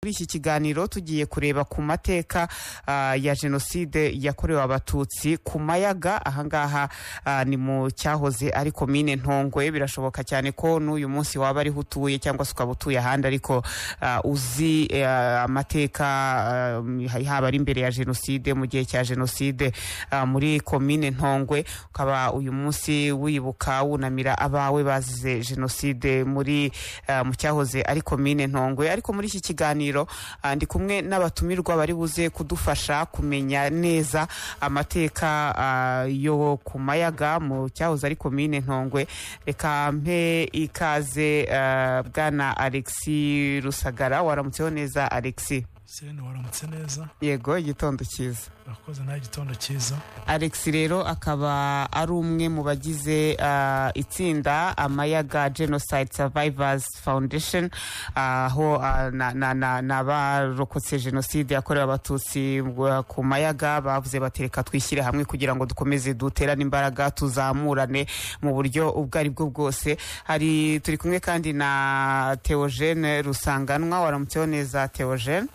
muri iki kiganiro tugiye kureba ku mateka ah, ya jenoside yakorewe abatutsi ku mayaga ahangaha ah, ni mu cyahoze ari komine ntongwe birashoboka cyane ko n'uyu munsi waba ariho utuye cyangwa se ukaba utuye ahandi ariko ah, uzi eh, amateka ah, haba ari mbere ya jenoside mu gihe cya jenoside ah, muri komine ntongwe ukaba uyu munsi wibuka wunamira abawe bazize jenoside muri ah, mu cyahoze ari komine ntongwe ariko muri iki kiganiro kiganiro Ah, ndi kumwe n'abatumirwa bari buze kudufasha kumenya neza amateka ah, yo ku mayaga mu cyahoze ari komine ntongwe reka mpe ikaze ah, bwana alexi rusagara waramutseho neza alexi sirene waramutse neza yego igitondo cyiza urakoze nawe igitondo cyiza alex rero akaba ari umwe mu bagize ah, itsinda amayaga genocide survivors foundation aho ah, na- na- na- n'abarokotse jenoside yakorewe abatutsi uh, ku mayaga bavuze bati reka twishyire hamwe kugira ngo dukomeze duterane imbaraga tuzamurane mu buryo ubwo ari bwo bwose hari turi kumwe kandi na theogene rusanganwa waramutseho neza theogene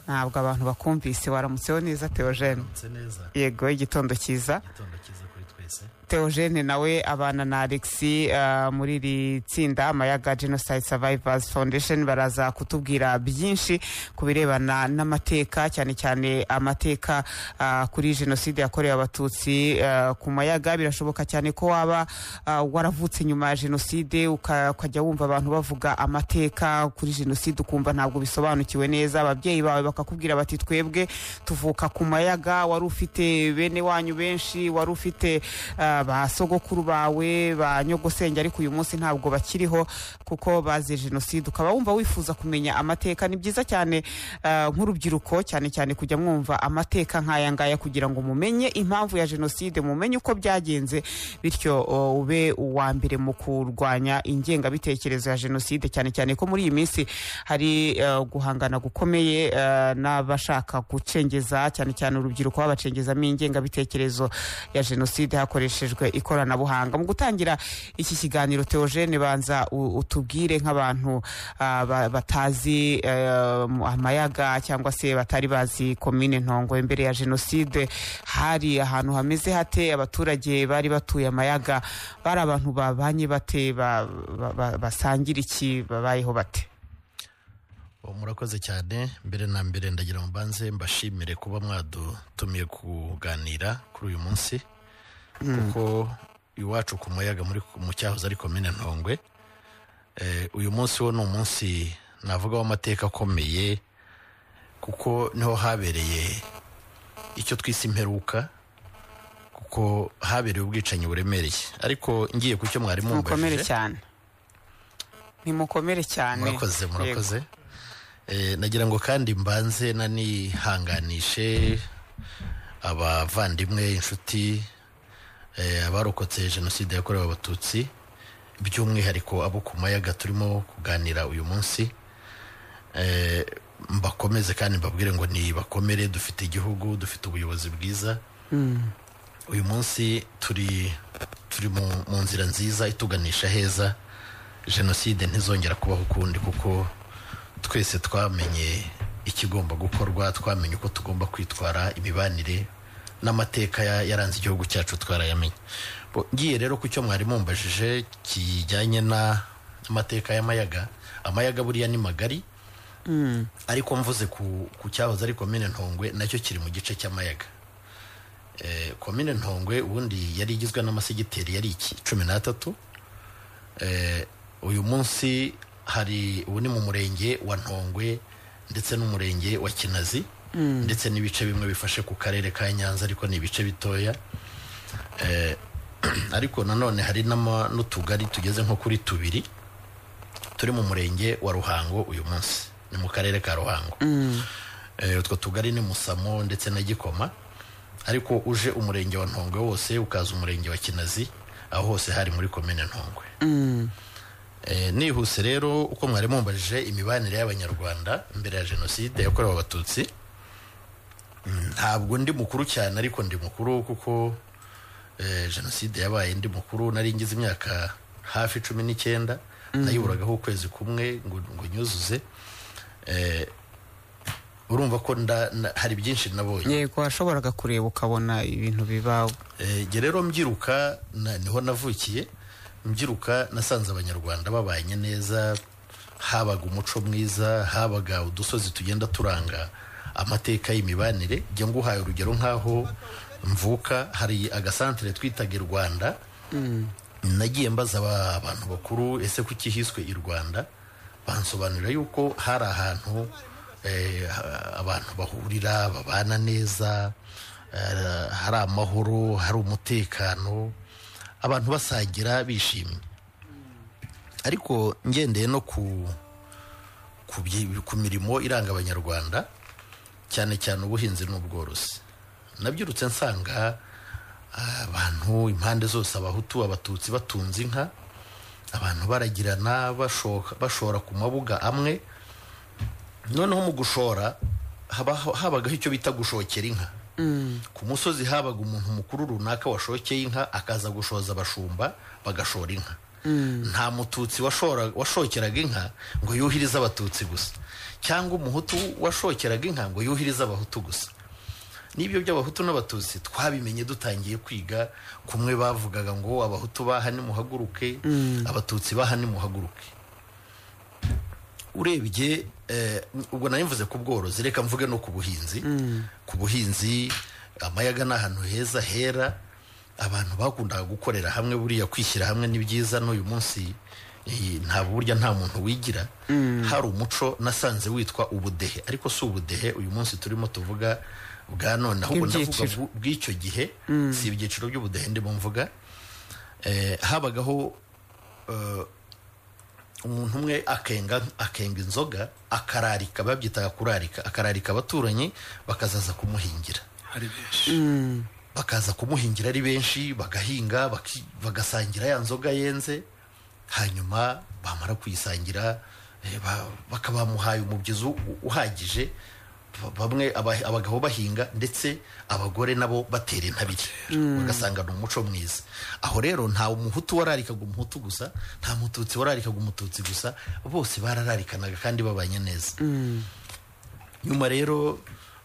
ntabwo abantu bakumvise waramutseho neza theogene Mutse neza yego igitondo cyiza igitondo cyiza kuri twese theogene nawe abana na alexi ah, muri iri tsinda amayaga genocide survivors foundation baraza kutubwira byinshi ku birebana n'amateka cyane cyane amateka ah, kuri jenoside yakorewe abatutsi ah, ku mayaga birashoboka cyane ko waba ah, waravutse nyuma ya jenoside uka- ukajya wumva abantu bavuga amateka kuri jenoside ukumva ntabwo bisobanukiwe neza ababyeyi bawe bakakubwira bati twebwe tuvuka ku mayaga wari ufite bene wanyu benshi wari ufite ah, ba sogokuru bawe ba nyogosenge ariko uyu munsi ntabwo bakiriho kuko baziye jenoside ukaba wumva wifuza kumenya amateka ni byiza cyane ah, nk'urubyiruko cyane cyane kujya mwumva amateka nk'aya ngaya kugira ngo mumenye impamvu ya jenoside mumenye uko byagenze bityo o, ube uwa mbere mu kurwanya ingengabitekerezo ya jenoside cyane cyane ko muri iyi minsi hari eh, guhangana gukomeye eh, n'abashaka gucengeza cyane cyane urubyiruko babacengezamo ingengabitekerezo ya jenoside hakoreshejwe ikoranabuhanga mu gutangira iki kiganiro theogene banza u- utubwire nk'abantu ah, ba- batazi eh, mu- amayaga cyangwa se batari bazi komine ntongwe mbere ya jenoside hari ahantu hameze hate abaturage bari batuye amayaga bari abantu babanye bate ba- ba- ba- basangira iki babayeho bate Ubu murakoze cyane mbere na mbere ndagira ngo mbanze mbashimire kuba mwadutumiye kuganira kuri uyu munsi kuko iwacu ku muyaga muri mu cyahoze ari komine ntongwe Eh, uyu munsi wo ni umunsi navuga w'amateka akomeye kuko niho habereye icyo twise imperuka kuko habereye ubwicanyi buremereye ariko ngiye ku cyo mwari mukomere mumbajije cyane nimukomere cyane murakoze Yego. murakoze Eh, nagira ngo kandi mbanze nanihanganishe abavandimwe inshuti eh, abarokotse jenoside yakorewe abatutsi by'umwihariko abo ku mayaga turimo kuganira uyu munsi Eh, mbakomeze kandi mbabwire ngo ntibakomere dufite igihugu dufite ubuyobozi bwiza uyu munsi turi turi mu, mu nzira nziza ituganisha heza jenoside ntizongera kubaho ukundi kuko twese twamenye ikigomba gukorwa twamenye uko tugomba kwitwara imibanire n'amateka ya- yaranze igihugu cyacu twarayamenye Bo- ngiye rero ku cyo mwari mumbajije kijyanye na- n'amateka y'amayaga amayaga buriya ni magari ariko mvuze ku, ku cyahoze ari komine ntongwe nacyo kiri mu gice cy'amayaga Eh, komine ntongwe ubundi yari igizwe n'amasigiteri yari iki cumi n'atatu Eh, uyu munsi hari ubu ni mu murenge wa ntongwe ndetse n'umurenge wa kinazi ndetse n'ibice bimwe bifashe ku karere ka nyanza ariko ni ibice bitoya Eh, ariko nanone hari n'ama- n'utugari tugeze nko kuri tubiri turi mu murenge wa ruhango uyu munsi ni mu karere ka ruhango Eh, utwo tugari ni musamo ndetse na gikoma ariko uje umurenge wa ntongwe wose ukaza umurenge wa kinazi aho hose hari muri komine ntongwe Eh, nihuse rero uko mwari mumbajije imibanire y'abanyarwanda mbere ya jenoside yakorewe abatutsi mm, ntabwo ndi mukuru cyane ariko ndi mukuru kuko eh, jenoside yabaye ndi mukuru nari ngize imyaka hafi cumi n'icyenda nayiburagaho ukwezi kumwe ngo ngo nyuzuze Eh, urumva ko nda- na- hari byinshi nabonye yego washoboraga kureba ukabona ibintu bibaho Eh, njye rero mbyiruka na- niho navukiye mbyiruka nasanze abanyarwanda babanye neza habaga umuco mwiza habaga udusozi tugenda turanga amateka y'imibanire njya nguhaye urugero nk'aho mvuka hari agasantere twitaga i rwanda nagiye mbaza aba- abantu bakuru ese kuki hiswe i rwanda bansobanurira yuko hari ahantu eh, ha- abantu bahurira babana neza eh, hari amahoro hari umutekano abantu basangira bishimye ariko ngendeye no ku ku byi- ku mirimo iranga abanyarwanda cyane cyane ubuhinzi n'ubworozi nabyirutse nsanga abantu impande zose abahutu abatutsi batunze inka abantu baragirana bashoka- bashora ku mabuga amwe noneho mu gushora habaho- habagaho icyo bita gushokera inka ku musozi habaga umuntu mukuru runaka washokeye inka akaza gushoza abashumba bagashora inka nta mututsi washora- washokeraga inka ngo yuhirize abatutsi gusa cyangwa umuhutu washokeraga inka ngo yuhirize abahutu gusa n'ibyo by'abahutu n'abatutsi twabimenye dutangiye kwiga kumwe bavugaga ngo abahutu baha nimuhaguruke abatutsi baha nimuhaguruke urebye eh, ubwo nari mvuze ku bworozi reka mvuge no ku buhinzi ku buhinzi amayaga ni ahantu heza hera abantu bakundaga gukorera hamwe buriya kwishyira hamwe ni byiza n'uyu munsi eh, nta burya nta muntu wigira hari umuco nasanze witwa ubudehe ariko si ubudehe uyu munsi turimo tuvuga bwa none ahubwo ndavuga Bw'ibyiciro. bw- bw'icyo gihe si ibyiciro by'ubudehe ndimo mvuga eh, habagaho eh, umuntu umwe akenga akenga inzoga akararika babyitaga kurarika akararika abaturanyi bakazaza kumuhingira hari benshi bakaza kumuhingira ari benshi bagahinga baki- bagasangira ya nzoga yenze hanyuma bamara kuyisangira eh, ba- bakaba bamuhaye umubyizi u- uhagije ba- bamwe aba- abagabo bahinga ndetse abagore nabo batera intabire bagasanga ni umuco mwiza aho rero nta umuhutu wararikaga umuhutu gusa nta mututsi wararikaga umututsi gusa bose barararikanaga kandi babanye neza nyuma rero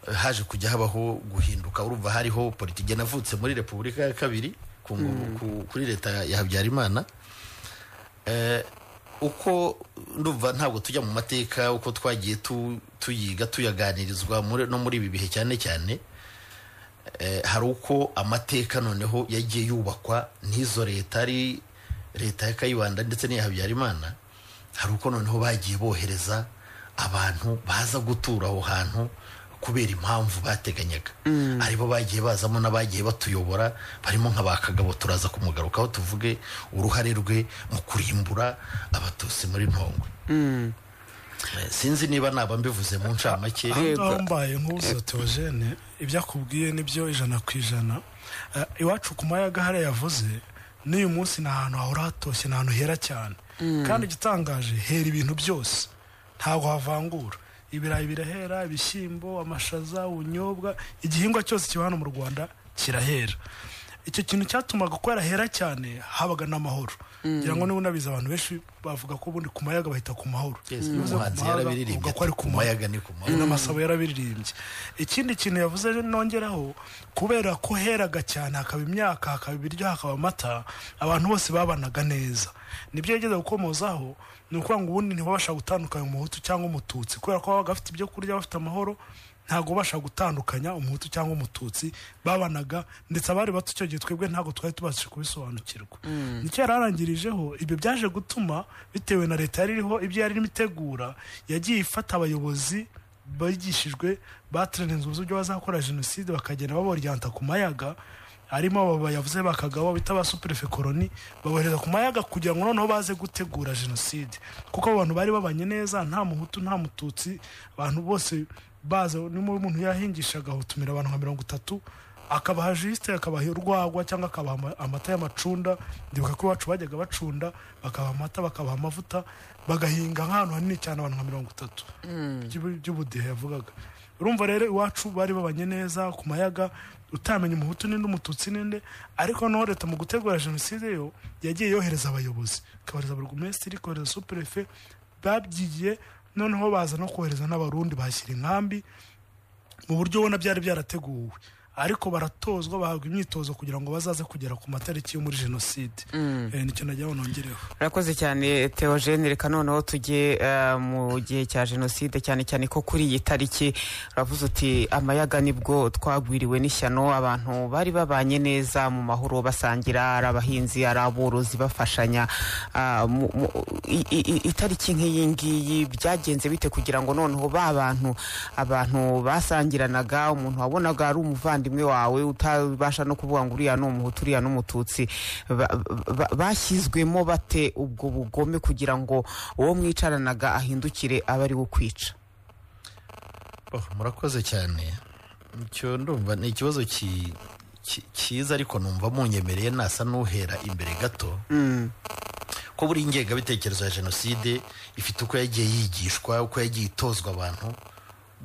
eh, haje kujya habaho guhinduka urumva hariho politiki navutse muri repubulika ya kabiri ku ngo- ku- kuri leta ya habyarimana Eh, uko ndumva ntabwo tujya mu mateka uko twagiye tu- tuyiga tuyaganirizwa muri- no muri ibi bihe cyane cyane Eh, hari uko amateka noneho yagiye yubakwa n'izo leta ari leta ya kayibanda ndetse n'iya habyarimana hari uko noneho bagiye bohereza abantu baza gutura aho hantu kubera impamvu bateganyaga aribo bagiye bazamo n'abagiye batuyobora barimo nka ba kagabo turaza kumugarukaho tuvuge uruhare rwe mu kurimbura abatutsi muri ntongwe Eh, sinzi niba naba mbivuze mu ncamake aho ngaho mbaye nk'uza teogene ibyo akubwiye nibyo ijana ku ijana Eh, iwacu ku mayaga hariya yavuze n'uyu munsi ni ahantu hahora hatoshye ni ahantu hera cyane kandi igitangaje hera ibintu byose ntabwo havangura ibirayi birahera ibishyimbo amashaza ubunyobwa igihingwa cyose kiba hano mu rwanda kirahera icyo kintu cyatumaga ko yarahera cyane habaga n'amahoro ngira ngo n'ubunabizi abantu benshi bavuga ko ubundi ku mayaga bahita ku mahoro Yes, Iyo uvuze ku n'umuhanzi mayaga, yarabiririmbye uvuga ko ari ku ku mahoro mayaga ni ku mahoro n'amasabo yarabiririmbye ikindi kintu yavuze nongeraho kubera ko heraga cyane hakaba imyaka hakaba ibiryo hakaba amata abantu bose babanaga neza nibyo yageze gukomozaho ni ukuvuga ngo ubundi ntibabasha gutandukanya umuhutu cyangwa umututsi kubera ko babaga bafite ibyo kurya bafite amahoro ntabwo babasha gutandukanya umuhutu cyangwa umututsi babanaga ndetse abari bato icyo gihe twebwe ntabwo twari tubashije kubisobanukirwa nicyo yari arangirijeho ibyo byaje gutuma bitewe na leta yari iriho ibyo yari irimo itegura yagiye ifata abayobozi bigishijwe bateranizwa uburyo bazakora jenoside bakagenda baboryanta ku mayaga harimo abo bayavuze bakagabo bita ba superefe koroni babohereza ku mayaga kugira ngo noneho baze gutegura jenoside kuko abo bantu bari babanye neza nta muhutu nta mututsi abantu bose baza niba umuntu yahingishaga hutumira abantu nka mirongo itatu akabaha jisite akabaha urwagwa cyangwa akabaha ama- amata y'amacunda ndibuka ko iwacu bajyaga bacunda bakabaha amata bakabaha amavuta bagahinga nk'ahantu hanini cyane abantu nka mirongo itatu by'ubu- by'ubudehe yavugaga urumva rero iwacu bari babanye neza ku mayaga utamenya umuhutu n'indi umututsi n'inde ariko noneho leta mu gutegura jenoside yo yagiye yohereza abayobozi ikabohereza burugumesitiri ikohereza superefe babyigiye noneho baza no kohereza n'abarundi bashyira inkambi mu buryo ubona byari byarateguwe ariko baratozwa bahabwa imyitozo kugira ngo bazaze kugera ku matariki yo muri jenoside Eh, nicyo nagira nongereho urakoze cyane teogene reka noneho tujye eh, mu gihe cya jenoside cyane cyane ko kuri iyi tariki uravuze uti amayaga nibwo twagwiriwe n'ishyano abantu bari babanye neza mu mahoro basangira ari abahinzi ari aborozi bafashanya Ah, mu- mu- i- i- i- itariki nk'iyi ngiyi byagenze bite kugira ngo noneho ba bantu abantu basangiranaga umuntu wabonaga ari umuvandimwe wawe utabasha no kuvuga ngo uriya ni umuhutu uriya ni umututsi ba- ba- bashyizwemo bate ubwo bugome kugira ngo uwo mwicaranaga ahindukire abe ari we ukwica Oh, murakoze cyane icyo ndumva ni ikibazo ki- ki- cyiza ariko numva munyemereye nasa n'uhera imbere gato ko buri ngengabitekerezo ya jenoside ifite uko yagiye yigishwa uko yagiye itozwa abantu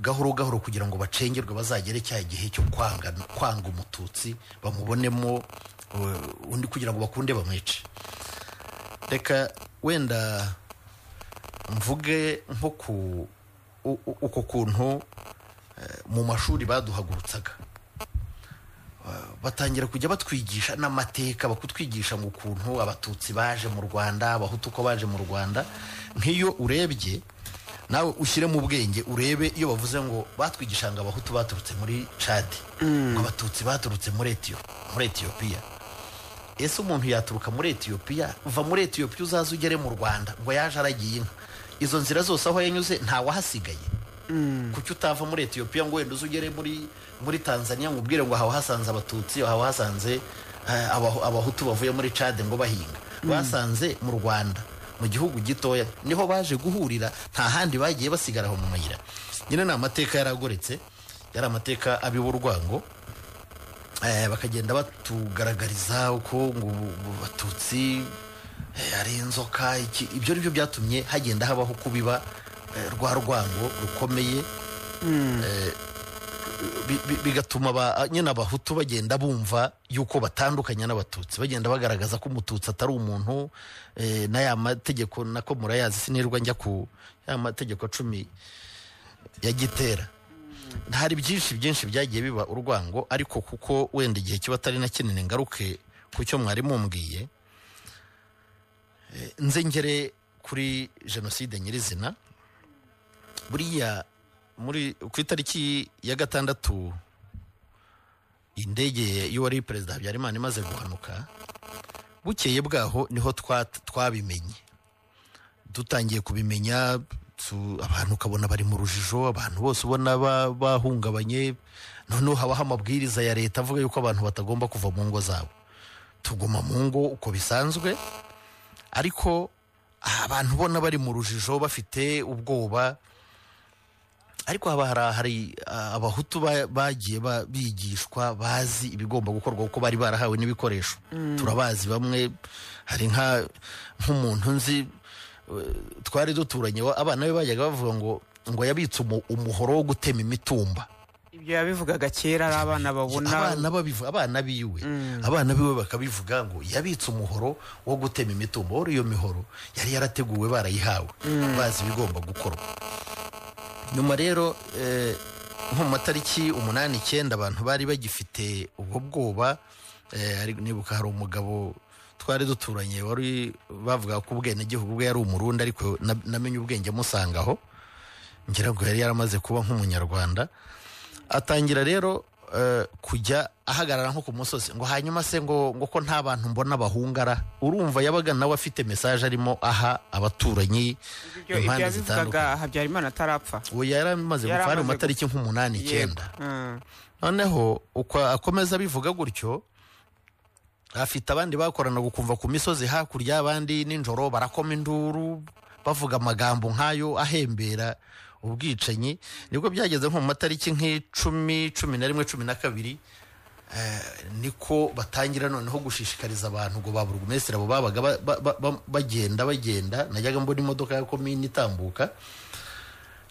gahoro gahoro kugira ngo bacengerwe bazagere cya gihe cyo kwanga kwanga umututsi bamubonemo uh, undi kugira ngo bakunde bamwice reka wenda mvuge nko ku u- u- uko kuntu eh, mu mashuri baduhagurutsaga Eh, batangira kujya batwigisha n'amateka bakutwigisha mu kuntu abatutsi baje mu rwanda abahutu uko baje mu rwanda nk'iyo urebye nawe ushyire mu bwenge urebe iyo bavuze ngo batwigisha ngo abahutu baturutse muri cadi ngo abatutsi baturutse muri Etiyo- muri etiyopiya ese umuntu yaturuka muri etiyopiya uva muri etiyopiya uzaze ugere mu rwanda ngo yaje aragiye inka izo nzira zose aho yanyuze ntawahasigaye kuki utava muri etiyopiya ngo wenda uze ugere muri muri tanzania ngo ubwire ngo haba hasanze abatutsi haba hasanze eh, Abahu- abahutu bavuye muri cade ngo bahinga basanze mu rwanda mu gihugu gitoya niho baje guhurira nta handi bagiye basigara aho mu mayira nyine ni amateka yaragoretse yari amateka ab'iburwango Eh, bakagenda batugaragariza uko ngo ubu- ubu batutsi eh, ari inzoka iki- ibyo ari byo byatumye hagenda habaho kubiba eh, rwa rwango rukomeye Eh, bi- bi- bigatuma aba- nyine abahutu bagenda bumva yuko batandukanye n'abatutsi bagenda bagaragaza ko umututsi atari umuntu eh, n'aya mategeko nako murayazi sinirwa njya ku ya mategeko cumi ya gitera hari byinshi byinshi byagiye biba urwango ariko kuko wenda igihe kiba atari na kinini ngaruke ku cyo mwari mumbwiye Eh, nze ngere kuri jenoside nyirizina buriya muri ku itariki ya gatandatu indege y'uwari perezida habyarimana imaze guhanuka bukeye bwaho niho twa- twabimenye dutangiye kubimenya tu- abantu ukabona bari mu rujijo abantu bose ubona ba- bahungabanye noneho habaho amabwiriza ya leta avuga yuko abantu batagomba kuva mu ngo zabo tuguma mu ngo uko bisanzwe ariko abantu ubona bari mu rujijo bafite ubwoba ariko haba hari hari ah, abahutu ba- bagiye ba- bigishwa bazi ibigomba gukorwa kuko bari barahawe n'ibikoresho turabazi bamwe hari nka nk'umuntu nzi eh, twari duturanye wa- abana be bajyaga bavuga ngo ngo yabitse umu- umuhoro wo gutema imitumba ibyo yabivugaga kera ari abana babona abana babivuga abana biwe abana biwe bakabivuga ngo yabitse umuhoro wo gutema imitumba wari iyo mihoro yari yarateguwe barayihawe bazi ibigomba gukorwa nyuma rero eh, nko mu matariki umunani icyenda abantu bari bagifite ubwo bwoba eh, ari- nibuka hari umugabo twari duturanye wari bavuga ko ubwenegihugu bwe yari umurundi ariko na- namenye ubwenge musangaho ngira ngo yari yaramaze kuba nk'umunyarwanda atangira rero eh, kujya ahagarara nko ku musozi ngo hanyuma se ngo ngo ko nta bantu mbona bahungara urumva yabaga nawe afite mesaje arimo aha abaturanyi ibyo ibyo yabivugaga habyarimana atarapfa ubu yari amaze Yari gupfa ari mu amaze matariki nk'umunani icyenda Yego. Mm. noneho uko akomeza abivuga gutyo afite abandi bakoranaga ukumva ku misozi hakurya abandi nijoro barakoma induru bavuga amagambo nk'ayo ahembera ubwicanyi nibwo byageze nko mu matariki nk'icumi cumi na rimwe cumi na kabiri eh, niko batangira noneho gushishikariza abantu ngo ba burugumesitiri abo babaga ba- ba- ba- ba- bagenda bagenda najyaga mbona imodoka ya komini itambuka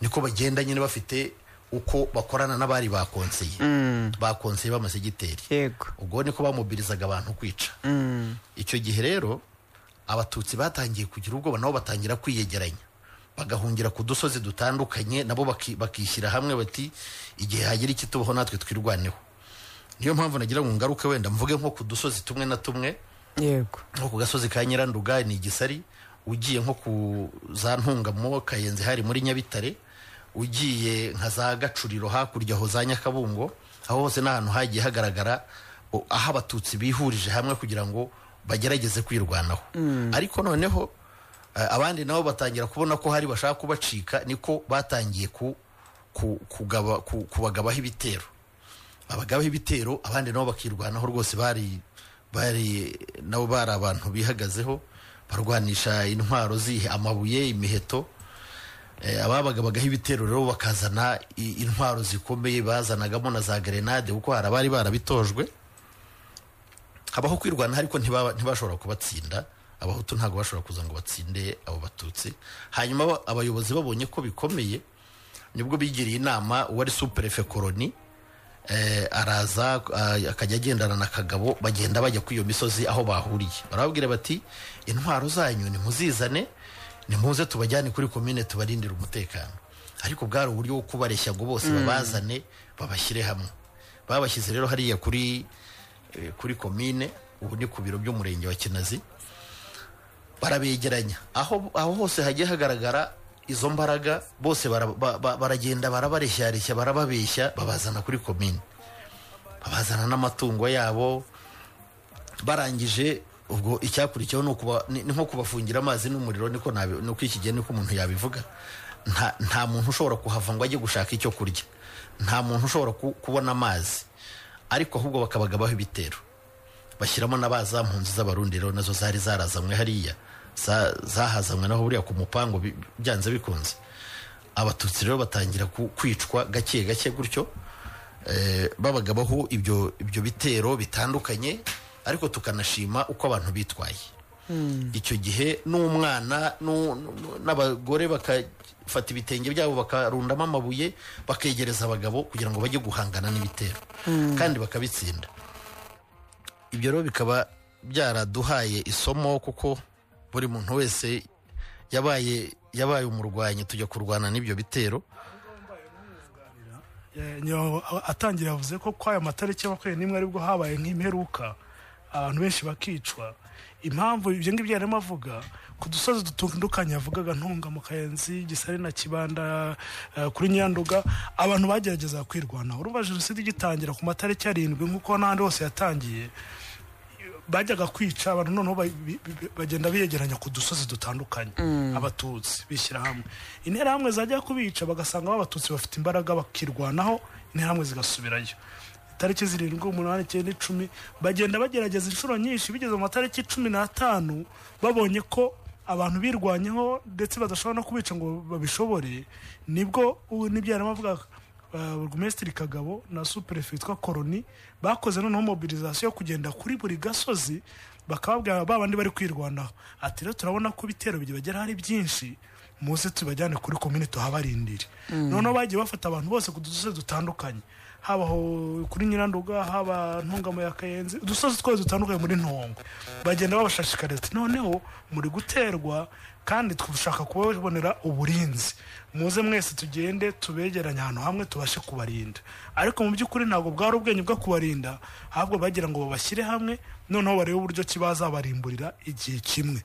niko bagenda nyine bafite uko bakorana n'abari bakonseye bakonseye b'amasigiteri yego ubwo niko bamobilizaga abantu kwica icyo gihe rero abatutsi batangiye kugira ubwoba nabo batangira kwiyegeranya bagahungira ku dusozi dutandukanye nabo baki- bakishyira hamwe bati igihe hagira ikitubaho natwe twirwaneho niyo mpamvu nagira ngo ngaruke wenda mvuge nko ku dusozi tumwe na tumwe yego nko ku gasozi ka nyiranduga ni igisari ugiye nko ku za ntungamo kayenzi hari muri nyabitare ugiye nka za gacuriro hakurya aho za nyakabungo aho hose ni ahantu hagiye hagaragara o- aho abatutsi bihurije hamwe kugira ngo bagerageze kwirwanaho ariko noneho eh, abandi nabo batangira kubona ko hari bashaka kubacika niko batangiye ku- ku- kugaba- ku- kubagabaho ibitero abagabaho ibitero abandi nabo bakirwanaho rwose bari bari nabo bari abantu bihagazeho barwanisha intwaro zihe amabuye imiheto Eh, ababagabagaho ibitero rero bakazana i- intwaro zikomeye bazanagamo na za gerenade kuko hari abari barabitojwe habaho kwirwana ariko ntibaba- ntibashobora kubatsinda abahutu ntabwo bashobora kuza ngo batsinde abo batutsi hanyuma aba- abayobozi babonye ko bikomeye nibwo bigiriye inama uwari superefe koroni eh, araza ah, akajya agendana na kagabo bagenda bajya kuri iyo misozi aho bahuriye barababwira bati intwaro zanyu nimuzizane nimuze tubajyane kuri komine tubarindire umutekano ariko bwari uburyo bwo kubareshya ngo bose babazane babashyire hamwe babashyize rero hariya kuri eh, kuri komine ubu ni ku biro by'umurenge wa kinazi barabegeranya aho aho hose hagiye hagaragara izo mbaraga bose bara- ba- ba- baragenda barabareshyareshya barababeshya babazana kuri komine babazana n'amatungo yabo barangije ubwo icyakurikiyeho ni ukuba- ni- ni nko kubafungira amazi n'umuriro niko nabi- niko iki gihe niko umuntu yabivuga nta nta muntu ushobora kuhava ngo ajye gushaka icyo kurya nta muntu ushobora ku- kubona amazi ariko ahubwo bakabagabaho ibitero bashyiramo na ba za mpunzi z'abarundi rero nazo zari zarazanywe hariya za- zahazanywe naho buriya ku mupango bi- byanze bikunze abatutsi rero batangira ku- kwicwa gake gake gutyo eh, babagabaho ibyo ibyo bitero bitandukanye ariko tukanashima uko abantu bitwaye icyo gihe n'umwana n'u- n'u- n'abagore bakafata ibitenge byabo bakarundamo amabuye bakegereza abagabo kugira ngo bajye guhangana n'ibitero kandi bakabitsinda ibyo rero bikaba byaraduhaye isomo kuko buri muntu wese yabaye yabaye umurwanyi tujya kurwana n'ibyo bitero Eh, nyo- a- atangira yavuze ko kw'ayo matariki ya makumyabiri n'imwe aribwo habaye nk'imperuka abantu benshi bakicwa impamvu ibyo ngibyo yarimo avuga ku dusozi dutandukanye yavugaga ntunga mu kayenzi gisare na kibanda eh, kuri nyanduga abantu bagerageza kwirwanaho urumva jenoside igitangira ku matariki arindwi nk'uko n'ahandi hose yatangiye bajyaga kwica abantu noneho ba- bi- bi- bagenda biyegeranya ku dusozi dutandukanye abatutsi bishyira hamwe interahamwe zajya kubica bagasanga aho abatutsi bafite imbaraga bakirwanaho interahamwe zigasubirayo itariki zirindwi umunani icyenda icumi bagenda bagerageza inshuro nyinshi bigeze mu matariki cumi n'atanu babonye ko abantu birwanyeho ndetse badashobora no kubica ngo babishobore nibwo ubu nibyo yarimo avuga burugumesitiri kagabo na superefe witwa koroni bakoze noneho mobilizasiyo yo kugenda kuri buri gasozi bakababwira ba bandi bari kwirwanaho ati rero turabona ko ibitero bigera hari byinshi muze tubajyane kuri komine tuhabarindire noneho bagiye bafata abantu bose ku dusozi dutandukanye haba aho kuri nyiranduga haba ntungamo ya kayenzi udusozi twose dutandukanye muri ntongo bagenda babashishikariza ati noneho muri guterwa kandi dushaka kubabonera uburinzi muze mwese tugende tubegeranye ahantu hamwe tubashe kubarinda ariko mu by'ukuri ntabwo bwari ubwenge bwo kubarinda ahubwo bagira ngo babashyire hamwe noneho barebe uburyo ki bazabarimburira igihe kimwe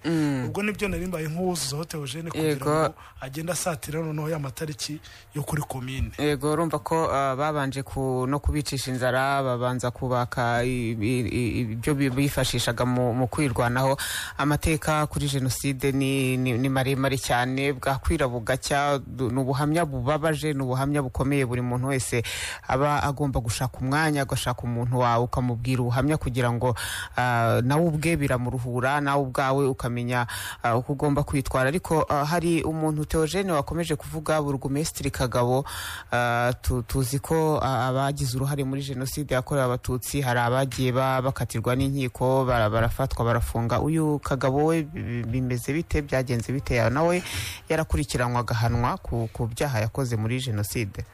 ubwo nibyo narimbaye nk'uwuzuzaho teogene kugira Yego. ngo agende asatira noneho ya matariki yo kuri komine yego urumva ko ah, babanje ku no kubicisha inzara babanza kubaka i- i- i- ibyo bi- bifashishaga mu mu kwirwanaho amateka kuri jenoside ni ni ni maremare cyane bwakwira bugacya du- ni ubuhamya bubabaje ni ubuhamya bukomeye buri muntu wese aba agomba gushaka umwanya agashaka umuntu wawe ukamubwira ubuhamya kugira ngo ah, nawe ubwe biramuruhura nawe ubwawe ukamenya ah, uko ugomba kwitwara ariko ah, hari umuntu teogene wakomeje kuvuga burugumesitiri kagabo ah, tu- tuzi ko ah, abagize uruhare muri jenoside yakorewe abatutsi hari abagiye ba- bakatirwa n'inkiko bara- barafatwa barafunga uyu kagabo we bi- bimeze bite byagenze bite Ya- nawe yarakurikiranwa agahanwa ku ku byaha yakoze muri jenoside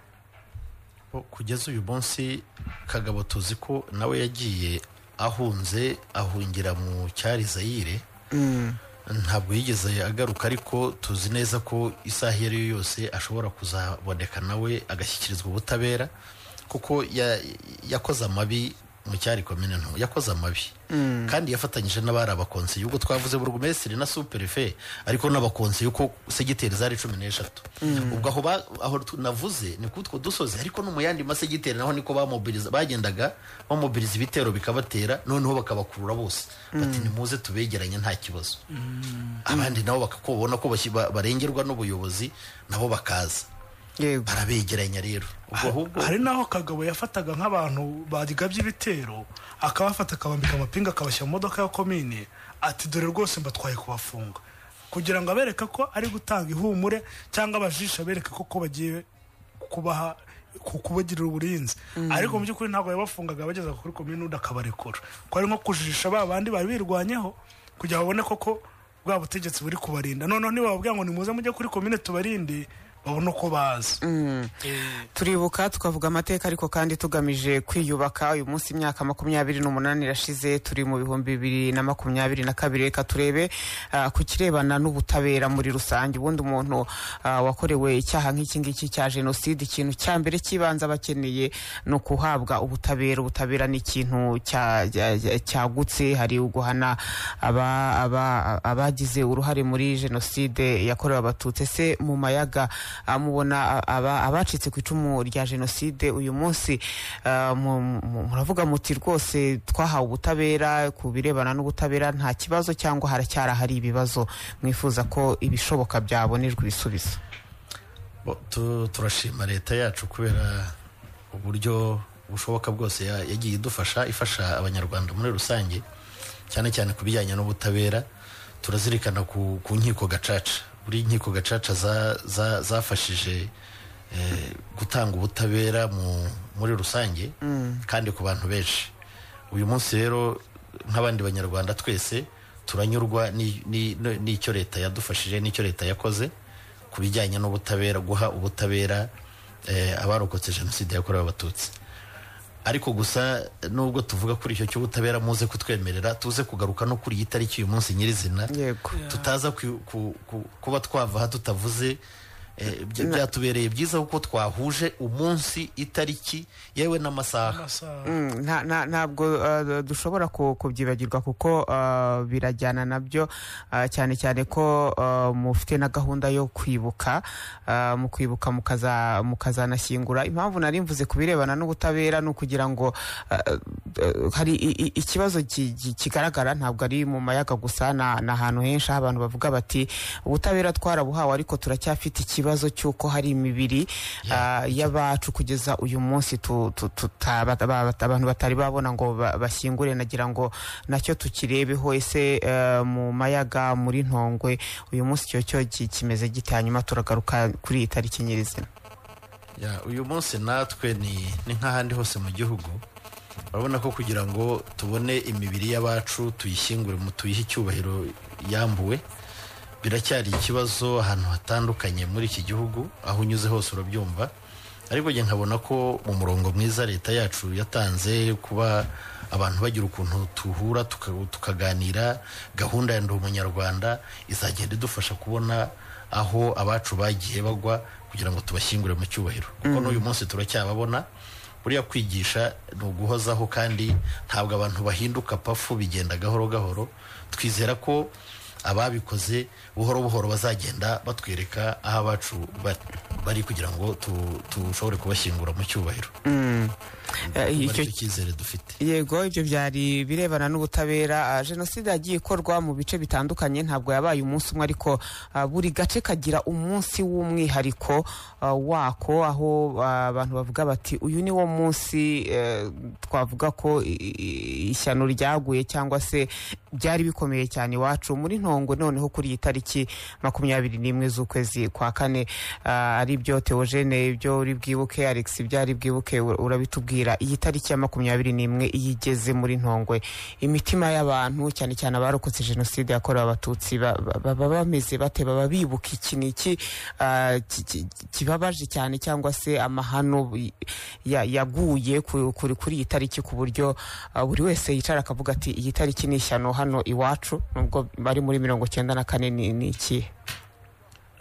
Ko kugeza uyu munsi kagabo tuzi ko nawe yagiye ahunze ahungira mu cyari zayire ntabwo yigeze agaruka ariko tuzi neza ko isaha iyo ari yo yose ashobora kuzaboneka nawe agashyikirizwa ubutabera kuko ya- yakoze amabi mu cyari komine nto yakoze amabi kandi yafatanyije n'abari abakonseye ubwo twavuze burugumesitiri na superfe ariko n'abakonseye uko segiteri zari cumi n'eshatu ubwo aho ba- aho tu- navuze ni kutwo dusozi ariko no mu yandi masegiteri naho niko bamobiliza bagendaga bamobiliza ibitero bikabatera noneho bakabakurura bose bati nimuze tubegeranye nta kibazo abandi nabo bakabona ko bashyi- ba- barengerwa n'ubuyobozi nabo bakaza yego barabegeranya rero ubwo ahubwo hari n'aho kagabo yafataga nk'abantu bagabye ibitero akabafata akabambika amapinga akabashyira mu modoka ya komine ati dore rwose mbatwaye kubafunga kugira ngo abereke ko ari gutanga ihumure cyangwa abajisha abereke ko ko bagiye kubaha ku- kubagirira uburinzi ariko mu by'ukuri ntabwo yabafungaga bageza kuri komine undi akabarekura ko ari nko kujijisha ba bandi bari birwanyeho kugira babone koko bwa butegetsi buri kubarinda noneho nibababwira ngo nimuze mujye kuri komine tubarinde babone uko baza Eh, turibuka tukavuga amateka ariko kandi tugamije kwiyubaka uyu munsi imyaka makumyabiri n'umunani irashize turi mu bihumbi bibiri na makumyabiri na kabiri reka turebe ah, ku kirebana n'ubutabera muri rusange ubundi umuntu ah, wakorewe icyaha nk'iki ngiki cya jenoside ikintu cya mbere cy'ibanza aba akeneye ni ukuhabwa ubutabera ubutabera ni ikintu cya- cya- cya- cyagutse hari uguhana aba- aba- abagize uruhare muri jenoside yakorewe abatutsi ese mu mayaga ah, mubona ah, aba- abacitse ku icumu rya jenoside uyu munsi ah, mu- mu- muravuga muti rwose twahawe ubutabera ku birebana n'ubutabera nta kibazo cyangwa haracyari ahari ibibazo mwifuza ko ibishoboka byabonerwa ibisubizo Bo- tu- turashima leta yacu kubera uburyo bushoboka bwose ya- yagiye idufasha ifasha abanyarwanda muri rusange cyane cyane ku bijyanye n'ubutabera turazirikana ku, ku nkiko gacaca buri nkiko gacaca za- za- zafashije eh, gutanga ubutabera mu, muri rusange kandi ku bantu benshi uyu munsi rero nk'abandi banyarwanda twese turanyurwa ni- ni- ni- n'icyo leta yadufashije n'icyo leta yakoze ku bijyanye n'ubutabera guha ubutabera eh, abarokotse jenoside yakorewe abatutsi ariko gusa nubwo tuvuga kuri icyo cy'ubutabera muze kutwemerera tuze kugaruka no kuri iyi tariki uyu munsi nyirizina yego tutaza ku- ku- ku- kuba twava aha tutavuze eh, bya- byatubereye byiza kuko twahuje umunsi itariki yewe n'amasaha amasaha Mm, nta- nta- ntabwo uh, dushobora ku- kubyibagirwa kuko uh, birajyana nabyo uh, cyane cyane ko uh, mufite na gahunda yo kwibuka uh, mu kwibuka mukaza- mukazanashyingura impamvu nari mvuze ku birebana n'ubutabera ni ukugira ngo uh, uh, hari i- i- ikibazo ki- ki- kigaragara ntabwo ari mu mayaga gusa na- ni ahantu henshi aho abantu bavuga bati ubutabera twarabuhawe ariko turacyafite ikibazo cy'uko hari imibiri uh, y'abacu kugeza uyu munsi tu- tu- tuta- bata- ba- bata- abantu batari babona ngo ba- bashyingure nagira ngo nacyo tukirebeho ese eh, mu mayaga muri ntongwe uyu munsi icyo cyo ki- kimeze gite hanyuma turagaruka kuri iyi tariki nyirizina Ya, uyu munsi natwe ni ni nk'ahandi hose mu gihugu urabona ko kugira ngo tubone imibiri y'abacu tuyishyingure mu tuyihe icyubahiro yambuwe biracyari ikibazo ahantu hatandukanye muri iki gihugu aho unyuze hose urabyumva ariko njye nkabona ko mu murongo mwiza leta yacu yatanze kuba abantu bagira ukuntu duhura tuka- tukaganira gahunda ya ndi umunyarwanda izagenda idufasha kubona aho abacu bagiye bagwa kugira ngo tubashyingure mu cyubahiro kuko n'uyu munsi turacyababona buriya kwigisha ni uguhozaho kandi ntabwo abantu bahinduka pafu bigenda gahoro gahoro twizera ko ababikoze buhoro buhoro bazagenda batwereka aho abacu ba- bari kugira ngo tu- dushobore kubashyingura mu cyubahiro Eh, Kuba icyo- aricyo cyizere dufite yego ibyo byari birebana n'ubutabera Ah, jenoside yagiye ikorwa mu bice bitandukanye ntabwo yabaye umunsi umwe ariko ah, buri gace kagira umunsi w'umwihariko ah, wako aho ah, abantu bavuga bati uyu ni wo munsi eh, twavuga ko i- i- ishyano ryaguye cyangwa se byari bikomeye cyane iwacu muri ntongo noneho kuri iyi tariki makumyabiri n'imwe z'ukwezi kwa kane ah, ari byo teogene ibyo uri bwibuke alex ibyo ari bwibuke ura- urabitubwira iyi tariki ya makumyabiri n'imwe iyo igeze muri ntongwe imitima y'abantu cyane cyane abarokotse jenoside yakorewe abatutsi ba- ba- baba bameze bate baba bibuka iki ni iki ah, ki- ki- kibabaje cyane cyangwa se amahano y- ya- yaguye ku- kuri kuri iyi tariki ku buryo ah, buri wese yicara akavuga ati iyi tariki ni ishyano hano iwacu nubwo bari muri mirongo cyenda na kane ni ni ikihe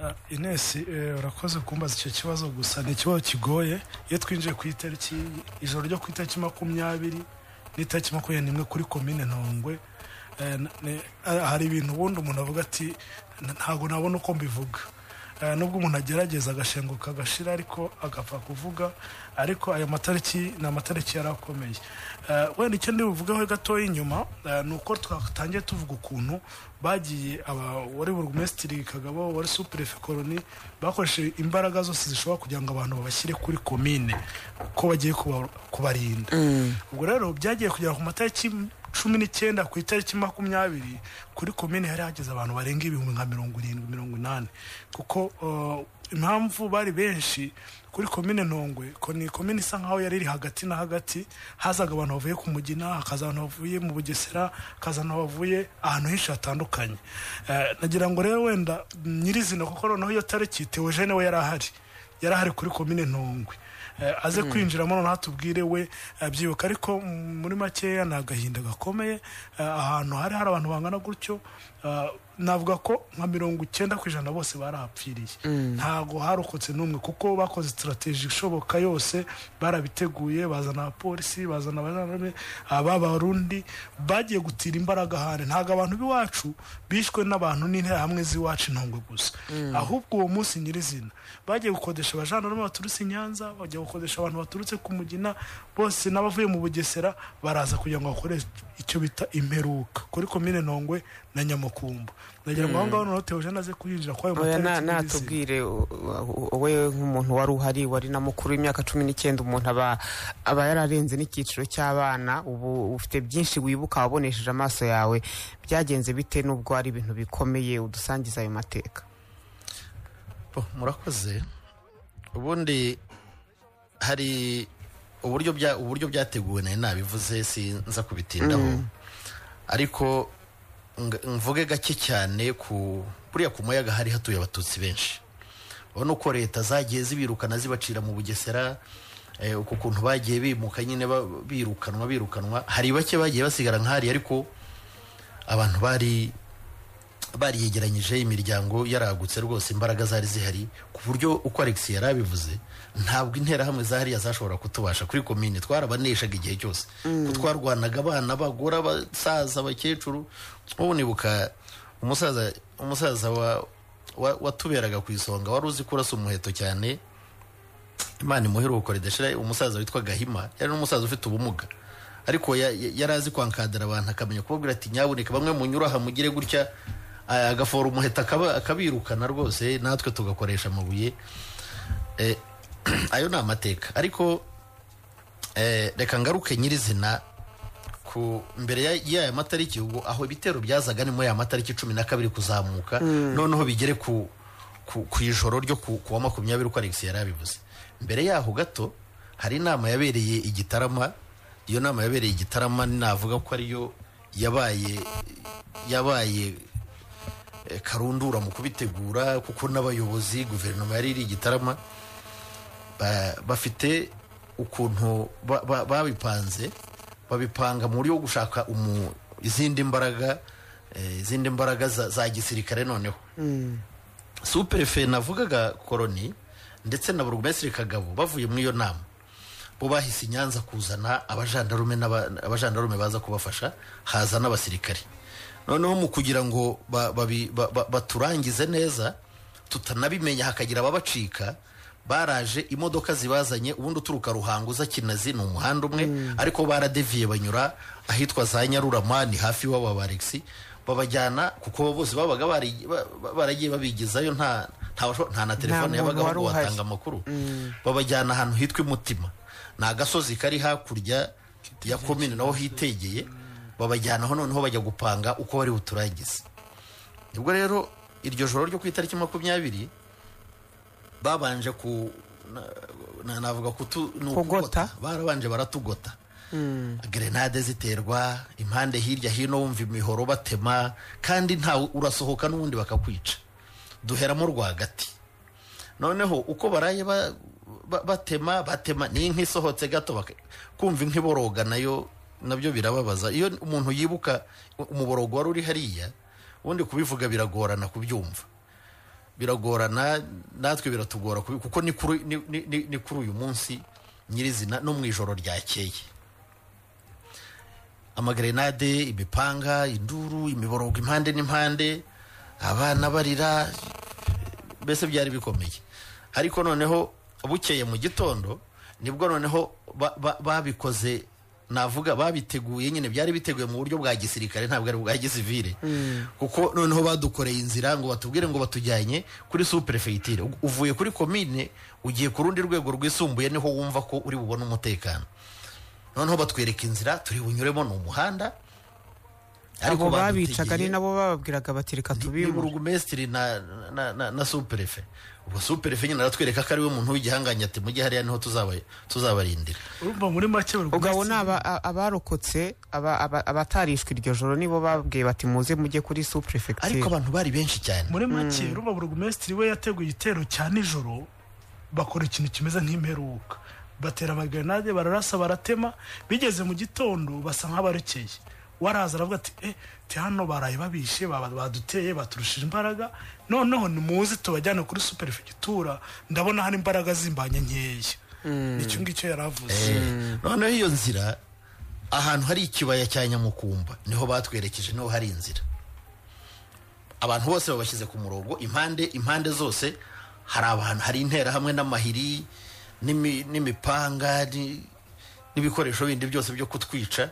Ah, inesi eh, urakoze kumbaza icyo kibazo gusa ni ikibazo kigoye iyo twinjiye ku itariki ijoro ryo ku itariki makumyabiri n'itariki makumyabiri n'imwe kuri komine ntongwe eh, n- ni- ah, hari ibintu ubundi umuntu avuga ati "N- ntabwo nabona uko mbivuga Eh, nubwo umuntu agerageza agashenguka agashira ariko agapfa kuvuga ariko aya matariki ni amatariki yari akomeye Eh, wenda icyo ndi buvugeho gatoya inyuma eh, ni uko twatangiye tuvuga ukuntu bagiye aba wari burugumesitiri kagabo wari supurefe koroni bakoresheje imbaraga zose zishobora kugira ngo abantu babashyire kuri komine ko bagiye kuba- kubarinda ubwo rero byagiye kugera ku matariki cumi n'icyenda ku itariki makumyabiri kuri komine hari hageze abantu barenga ibihumbi nka mirongo irindwi mirongo inani kuko uh, impamvu bari benshi kuri komine ntongwe ko ni komine isa nkaho yari iri hagati na hagati hazaga abantu bavuye ku mugina hakaza abantu bavuye mu bugesera hakaza abantu bavuye ahantu henshi hatandukanye Eh, nagira ngo rero wenda nyirizina kuko noneho iyo tariki teogene we yari ahari yari ahari kuri komine ntongwe Eh, aze kwinjiramo noneho atubwire we abyibuka ariko mm, muri makeya ni agahinda gakomeye Eh, ahantu hari hari abantu bangana gutyo eh, navuga ko nka mirongo icyenda ku ijana bose barahapfiriye ntago harokotse n'umwe kuko bakoze sitarateji ishoboka yose barabiteguye bazana abapolisi bazana abajyanama b'abarundi bagiye gutira imbaraga ahandi ntabwo abantu b'iwacu bishwe n'abantu n'interahamwe z'iwacu intongwe gusa ahubwo uwo munsi nyirizina bagiye gukodesha abajandarume baturutse i nyanza bajya gukodesha abantu baturutse ku mugina bose n'abavuye mu bugesera baraza kugira ngo bakore icyo bita imperuka kuri komine ntongwe na nyamukumbo nagira ngo aho ngaho noneho teogene aze kuhinjira kuri ayo oya na- matariki nyirizina. natubwire u- u- u- wowe nk'umuntu wari uhari wari na mukuru w'imyaka cumi n'icyenda umuntu aba aba yararenze n'icyiciro cy'abana ubu ufite byinshi wibuka wabonesheje amaso yawe byagenze bite n'ubwo ari ibintu bikomeye udusangiza ayo mateka Bo, murakoze ubundi hari uburyo bya uburyo byateguwe nari nabivuze sinza kubitindaho ariko ng- mvuge gake cyane ku buriya ku muyaga hari hatuye abatutsi benshi urabona uko leta zagiye zibirukana zibacira mu bugesera eh, uko kuntu bagiye bimuka nyine ba- birukanwa birukanwa hari bake bagiye basigara nk'ahari ariko abantu bari bariyegeranyije imiryango yaragutse rwose imbaraga zari zihari ku buryo uko alex yari abivuze ntabwo interahamwe zahariya zashobora kutubasha kuri komine twarabaneshaga igihe cyose ko twarwanaga abana abagore abasaza abakecuru ubu nibuka umusaza umusaza wa- wa- watuberaga ku isonga wari uzi kurasa umuheto cyane imana imuheruko ridashira umusaza witwa gahima yari n'umusaza ufite ubumuga ariko ya- ya- yari azi kwankadara abantu akamenya kubabwira ati nyabuneka bamwe munyura aha mugire gutya a- agafora umuheta akaba- akabirukana rwose natwe tugakoresha amabuye Eh, ayo ni amateka ariko eh, reka ngaruke nyirizina ku mbere ya- y'aya matariki ubwo aho ibitero byazaga ni muri aya matariki cumi na kabiri kuzamuka noneho bigere ku ku ku ijoro ryo ku ku wa makumyabiri uko alex yari abivuze mbere yaho gato hari inama yabereye igitarama iyo nama yabereye igitarama navuga ko ariyo yabaye yabaye eh, karundura mu kubitegura kuko n'abayobozi guverinoma yari iri igitarama ba- bafite ukuntu ba- ba- babipanze babipanga mu buryo bwo gushaka umu- izindi mbaraga eh, izindi mbaraga za za gisirikare noneho superfe navugaga koroni ndetse na burugumesitiri kagabo bavuye muri iyo nama bo bahise i nyanza kuzana abajandarume n'aba- abajandarume baza kubafasha haza n'abasirikare noneho mu kugira ngo ba- babi- ba- ba- baturangize neza tutanabimenya hakagira ababacika baraje imodoka zibazanye ubundi uturuka ruhango uza kinazi ni umuhanda umwe ariko baradeviye banyura ahitwa za nyarurama ni hafi iwabo wa alexi babajyana kuko bose babaga bari- ba- ba- baragiye babigezayo nta nta washo- nta na telefone muntu yabagaho wari ngo uhari. batanga amakuru babajyana ahantu hitwa imutima ni agasozi kari hakurya ya komine naho hitegeye babajyanaho noneho bajya gupanga uko bari buturangize ubwo rero iryo joro ryo ku itariki makumyabiri babanje ku na- na- navuga kutu ni Kugota. barabanje baratugota grenade ziterwa impande hirya hino wumva imihoro batema kandi ntawe urasohoka n'ubundi bakakwica duheramo rwagati noneho uko baraye ba- ba- batema batema ni inka isohotse gato baka- kumva inka iboroga nayo nabyo birababaza iyo umuntu yibuka umuborogo wari uri hariya ubundi kubivuga biragorana kubyumva biragorana natwe biratugora kubi- kuko ni kuri ni- ni- ni- ni kuri uyu munsi nyirizina no mu ijoro ryakeye amagrenade imipanga induru imiborogo impande n'impande abana barira mbese byari bikomeye ariko noneho bukeye mu gitondo nibwo noneho ba- ba- babikoze navuga babiteguye nyine byari biteguye mu buryo bwa gisirikare ntabwo ari bwa gisivire kuko noneho badukoreye inzira ngo batubwire ngo batujyanye kuri superefeitire uvuye kuri komine ugiye ku rundi rwego rwisumbuye niho wumva ko uri bubone umutekano noneho batwereka inzira turi bunyuremo ni umuhanda abo babicaga badutegeye- ni nabo bababwiraga bati reka ni tubimure burugumesitiri na na na, na superefe ubwo superefe nyine aratwereka ko ariwe muntu w'igihangange ati mujye hariya niho tuzaba tuzabarindira urumva muri make buri ubwo abo wese- ni aba- a- abarokotse aba- aba- abatarishwe iryo joro nibo babwiye bati muze mujye kuri ariko superefegitura abantu bari benshi cyane muri make urumva burugumesitiri we yateguye igitero cya nijoro bakora ikintu kimeze nk'imperuka batera amagrenade bararasa baratema bigeze mu gitondo basa nk'abarekeye waraza aravuga ati eh ti hano baraye babishe baba- baduteye baturushije imbaraga noneho nimuze tubajyane kuri superefegitura ndabona hari imbaraga zimbanye nkeya nicyo ngicyo yari avuze Eh, noneho iyo nzira ahantu hari ikibaya cya nyamukumba niho batwerekeje niho hari inzira abantu bose babashyize ku murongo impande impande zose hari abantu hari intera hamwe n'amahiri n'imi- n'imipanga ni- n'ibikoresho bindi byose byo kutwica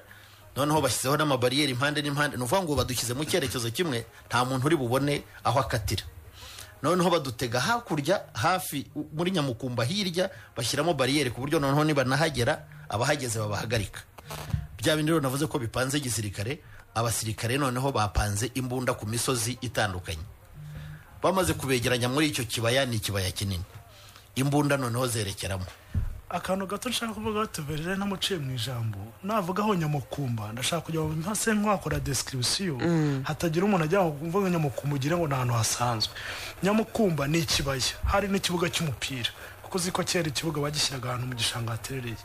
noneho bashyizeho n'amabariyeri impande n'impande ni ukuvuga ngo badushyize mu cyerekezo kimwe nta muntu uri bubone aho akatira noneho badutega hakurya hafi u- muri nyamukumba hirya bashyiramo bariyeri ku buryo noneho nibanahagera abahageze babahagarika bya bindi rero navuze ko bipanze gisirikare abasirikare noneho bapanze imbunda ku misozi itandukanye bamaze kubegeranya muri icyo kibaya ni ikibaya kinini imbunda noneho zerekeramo akantu gato nshaka kuvuga tuverere ntamuciye mu ijambo navugaho nyamukumba ndashaka kujya mu mpase nk'uhakora description hatagira umuntu ajya kumva nyamukumba ugire ngo ni ahantu hasanzwe nyamukumba ni ikibaya hari n'ikibuga cy'umupira kuko uzi ko kera ikibuga bagishyiraga ahantu mu gishanga haterereye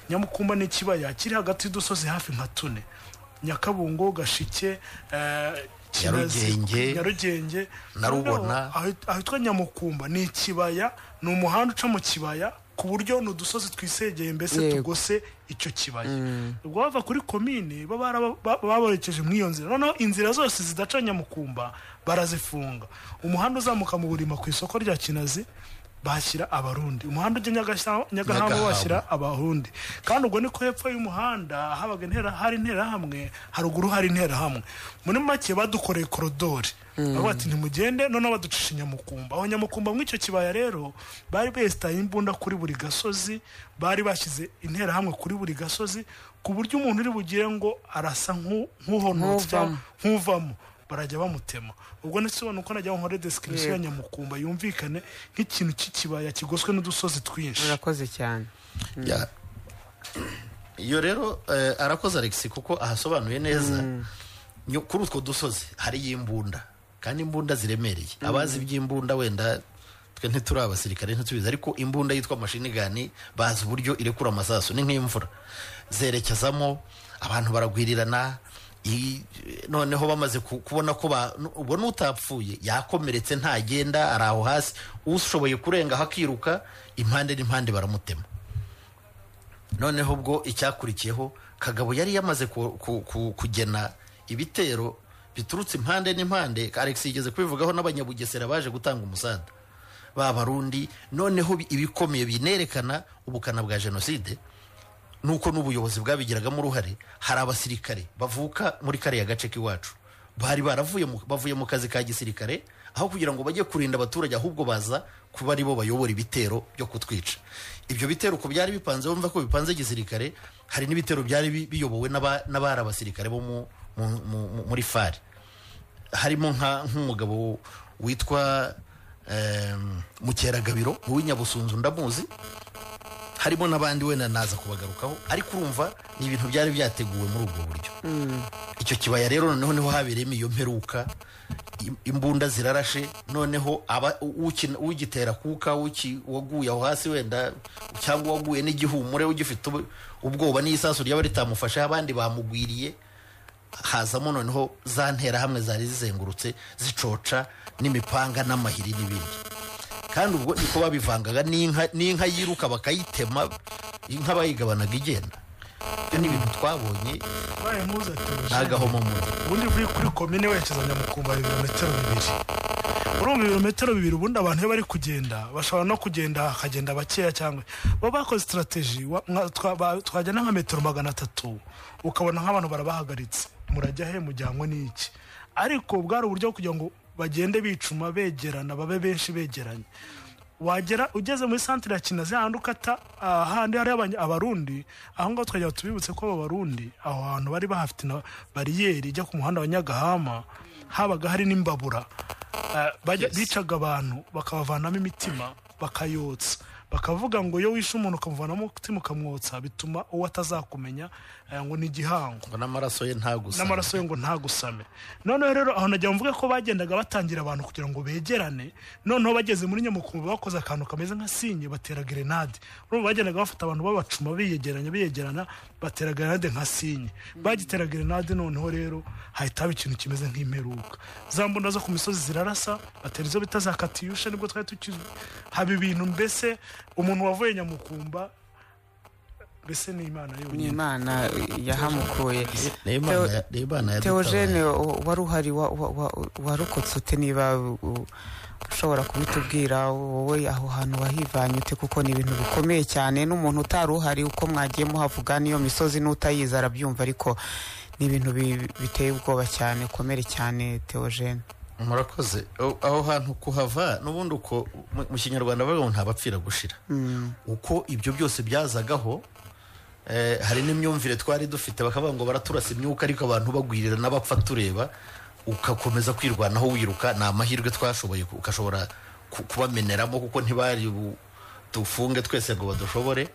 nyamukumba ni ikibaya kiri hagati y'udusozi hafi nka tune nyakabungo gashike eh, Kinazi, Nyarugenge. nyarugenge Narubona. Aho- ahitwa nyamukumba ni ikibaya ni umuhanda uca mu kibaya ku buryo ni udusozi twisegeye mbese Yego. tugose icyo kibaya ubwo bava kuri komine baba baraba- ba- baborekeje muri iyo nzira noneho inzira zose zidaca nyamukumba barazifunga umuhanda uzamuka mu burima ku isoko rya kinazi bashyira abarundi umuhanda ujya Nyagashya- nyagahamba Nyagahamba. bashyira abarundi kandi ubwo niko hepfo y'umuhanda habaga intera hari interahamwe haruguru hari interahamwe muri make badukoreye korodori bavuga ati ntimugende noneho baducisha nyamukumba aho nyamukumba mw'icyo kibaya rero bari besitaye imbunda kuri buri gasozi bari bashyize interahamwe kuri buri gasozi ku buryo umuntu uri bugire ngo arasa nk'u- nk'uhonotswa Nk'uvamo. nk'uvamo barajya bamutema ubwo nese ubona uko najya nkore description ya Yego. nyamukumba yumvikane nk'ikintu cy'ikibaya kigoswe n'udusozi twinshi murakoze cyane Ya. iyo rero eh, arakoze alex kuko ahasobanuye neza Nyo- kuri utwo dusozi hariyo imbunda kandi imbunda ziremereye abazi iby'imbunda wenda twe ntituri abasirikare ntitubizi ariko imbunda yitwa mashini gani bazi uburyo irekura amasasu ni nk'imvura zerekezamo abantu baragwirirana i- noneho bamaze ku- kubona ko ba- nu- ubona utapfuye yakomeretse ntagenda ari aho hasi ushoboye kurengaho akiruka impande n'impande baramutema noneho ubwo icyakurikiyeho kagabo yari yamaze ku- ku- ku- kugena ibitero biturutse impande n'impande alex yigeze kubivugaho n'abanyabugesera baje gutanga umusada ba barundi noneho bi- ibikomeye binerekana ubukana bwa jenoside nuko n'ubuyobozi bwabigiragamo uruhare hari abasirikare bavuka muri kariya gace k'iwacu bari baravuye mu- bavuye mu kazi ka gisirikare aho kugira ngo bajye kurinda abaturage ahubwo baza kuba ari bo bayobora ibitero byo kutwica ibyo bitero uko byari bipanze wumva ko bipanze gisirikare hari n'ibitero byari bi- biyobowe n'aba- n'abari abasirikare bo mu- mu- mu- mu- muri fari harimo nka nk'umugabo witwa em, mukeragabiro uw'inyabusunzu ndamuzi harimo n'abandi wenda naza kubagarukaho ariko urumva ni ibintu byari byateguwe muri ubwo buryo icyo kibaya rero noneho niho habereyemo iyo mperuka im- imbunda zirarashe noneho aba- u- ukina- ugitera kuka uki- uwaguye aho hasi wenda cyangwa uwaguye n'igihumure ugifite ub- ubwoba n'isasu ryaba ritamufashe abandi bamugwiriye hazamo noneho za nterahamwe zari zizengurutse zicoca n'imipanga n'amahiri n'ibindi kandi ubwo niko babivangaga n'inka n'inka yiruka bakayitema inka bayigabanaga igenda ibyo ni ibintu twabonye baye mpuzatuje n'agahomo mu ubundi uvuye kuri komine werekeza nyamukumba ibirometero bibiri urumva ibirometero bibiri ubundi abantu iyo bari kugenda bashobora no kugenda hakagenda bakeya cyangwa baba bakoze sitarategi twagenda nka metero magana atatu ukabona nk'abantu barabahagaritse murajya he mujyanywe n'iki ariko bwari uburyo bwo kugira ngo bagende bicuma begerana babe benshi begeranye wagera ugeze muri santire ya kinazi hahandi ukata ahandi hari abarundi aho ngaho twajya tubibutse ko abo barundi aho hantu bari bahafite na bariyeri ijya ku muhanda wa nyagahama habaga hari n'imbabura Ah, bajya- bicaga abantu bakabavanamo imitima bakayotsa bakavuga ngo iyo wishe umuntu ukamuvanamo umutima ukamwotsa bituma uwo atazakumenya eh, ngo ni igihango ngo n'amaraso ye ntagusa n'amaraso ye ngo ntagusame noneho rero aho nagira ngo mvuge ko bagendaga batangira abantu kugira ngo begerane noneho bageze muri nyamukumba bakoze akantu kameze nka sinye batera gerenade urumva bagendaga bafata abantu babacuma biyegeranya biyegerana batera gerenade nka sinye bagitera gerenade noneho rero hahita haba ikintu kimeze nk'imperuka za mbunda zo ku misozi zirarasa batera izo bita za katiyushe nibwo twari tukizwi haba ibintu mbese umuntu wavuye nyamukumba mbese ni imana ni yonyine imana yahamukuye ni Imana ya- ni Imana yadutabaye teogene wari uhari wa- wa- wa- warokotse ute niba u- ushobora kubitubwira wowe aho hantu wahivanye ute kuko ni ibintu bikomeye cyane n'umuntu utari uhari uko mwagiye muhavuga n'iyo misozi n'utayizi arabyumva ariko ni ibintu bi- biteye ubwoba cyane komere cyane teogene murakoze Aho- aho hantu kuhava n'ubundi uko mu- mu kinyarwanda bavuga ngo ntabapfira gushira uko ibyo byose byazagaho eh, hari n'imyumvire twari dufite bakavuga ngo baraturasa imyuka ariko abantu bagwirira n'abapfa tureba ugakomeza kwirwanaho wiruka ni amahirwe twashoboye ku- ugashobora ku- kubameneramo kuko ntibari bu- dufunge twese ngo badushobore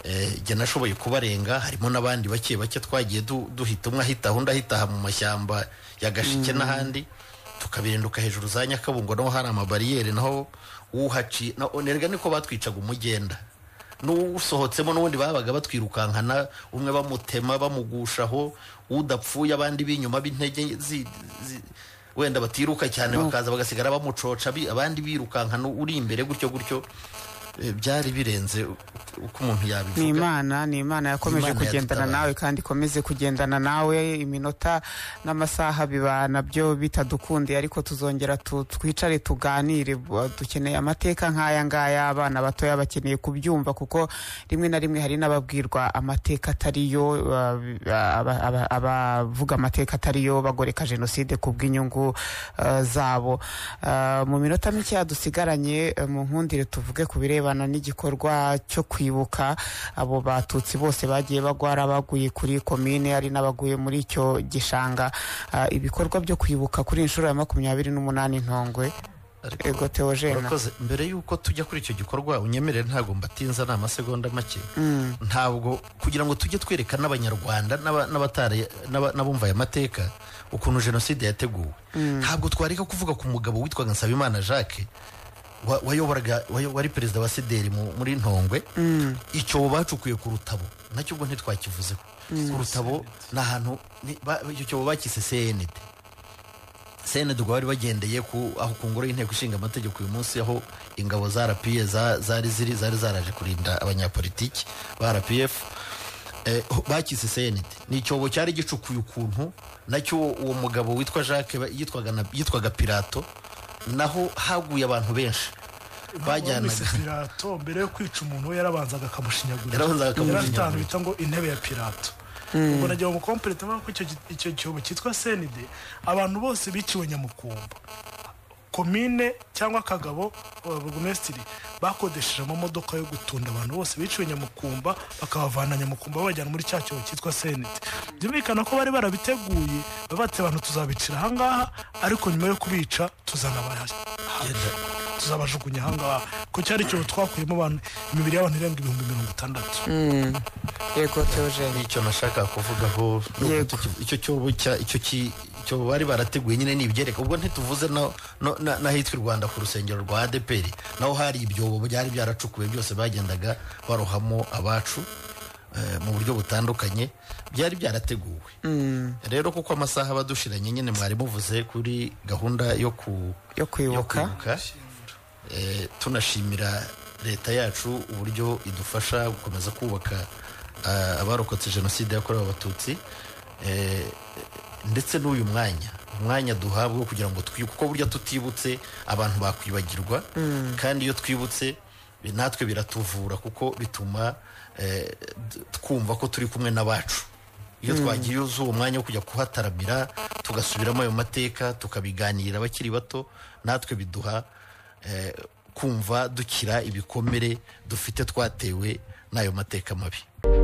Eh, jye nashoboye kubarenga harimo n'abandi bake bake twagiye du- duhita umwe ahita aho undi ahitaha mu mashyamba ya gashike n'ahandi tukabirenduka hejuru za nyakabungo naho hari amabariyeri naho uhaci na onerwa niko batwicaga umugenda n'usohotsemo n'ubundi babaga batwirukankana umwe bamutema bamugushaho udapfuye abandi b'inyuma b'intege zi- zi- wenda batiruka cyane bakaza bagasigara bamucoca bi- abandi birukankana uri imbere gutyo gutyo Eh, byari birenze u- uko umuntu ni yabivuga imana ni imana yakomeje Imana kugendana yadutabaye. nawe kandi ikomeze kugendana nawe iminota n'amasaha biba nabyo bitadukundiye ariko tuzongera tu- twicare tuganire Bu- dukeneye amateka nk'aya ngaya abana batoya bakeneye kubyumva kuko rimwe na rimwe hari n'ababwirwa amateka atariyo uh, aba- aba- abavuga amateka atariyo bagoreka jenoside ku bw'inyungu uh, zabo Uh, mu minota mike dusigaranye uh, mu nkundire tuvuge ku birebana n'igikorwa cyo kwibuka abo batutsi bose bagiye bagwara baguye kuri komine ari n'abaguye muri icyo gishanga Uh, ibikorwa byo kwibuka kuri iyi nshuro ya makumyabiri n'umunani ntongwe Ariko- ego teogena Murakoze. mbere y'uko tujya kuri icyo gikorwa unyemerere ntabwo mbatinza ni amasegonda make ntabwo kugira ngo tujye twereka n'abanyarwanda n'aba- n'abatari- n'aba- n'abumva aya mateka ukuntu jenoside yateguwe ntabwo twareka kuvuga ku mugabo witwaga nsabimana jacques wa- wayoboraga wayo- wari perezida wa sideri mu- muri ntongwe icyobo bacukuye ku rutabo nacyo ubwo ntitwakivuzeho ku rutabo ni ahantu ni- ba- icyo cyobo bakise cnd senede ubwo bari bagendeye ku aho ku ngoro y'inteko ishinga amategeko uyu munsi aho ingabo za rpa za- zari ziri zari zaraje kurinda abanyapolitiki ba rpf eh, ho- bakise senede ni icyobo cyari gicukuye ukuntu nacyo uwo mugabo witwa jacques ba- yitwaga na- yitwaga pirato naho haguye abantu benshi Wamwise bajyanaga pirato mbere yo kwica umuntu we yarabanzaga akamushinyagurira Yarabanzaga akamushinyagurira. Yari afite ahantu bita ngo intebe ya pirato ubwo nagira ngo mukomperete ko icyo gi- icyo cyobo cyitwa senide abantu bose biciwe nyamukumba komine cyangwa akagabo uh, burugumesitiri bakodesheje amamodoka yo gutunda abantu bose biciwe nyamukumba bakabavana nyamukumba babajyana muri cya cyobo cyitwa senete byumvikana ko bari barabiteguye babate abantu tuzabicira ahangaha ariko nyuma yo kubica tuzana tuzabajugunya ahangaha ko cyari icyobo twakuyemo abantu imibiri y'abantu irenga ibihumbi mirongo itandatu ego teogene nicyo nashakaga kuvugaho ni Yego. uguti- icyo cyobo cya- icyo ki- icyobo bari barateguye nyine ni ibyereka ubwo ntituvuze na- no- na- n'ahitwa i rwanda ku rusengero rwa adeperi naho hari ibyobo byari byaracukuwe byose bagendaga barohamo abacu eh, mu buryo butandukanye byari byarateguwe rero kuko amasaha aba adushiranye nyine mwari muvuze kuri gahunda yo ku yo kwibuka Eh, tunashimira leta yacu uburyo idufasha gukomeza kubaka ah, abarokotse jenoside yakorewe abatutsi Eh, ndetse n'uyu mwanya umwanya duhabwa wo kugira ngo twibuke kuko burya tutibutse abantu bakwibagirwa kandi iyo twibutse bi- natwe biratuvura kuko bituma eh, d- twumva ko turi kumwe n'abacu iyo twagiye uwo mwanya wo kujya kuhataramira tugasubiramo ayo mateka tukabiganirira abakiri bato natwe biduha eh, kumva dukira ibikomere dufite twatewe n'ayo mateka mabi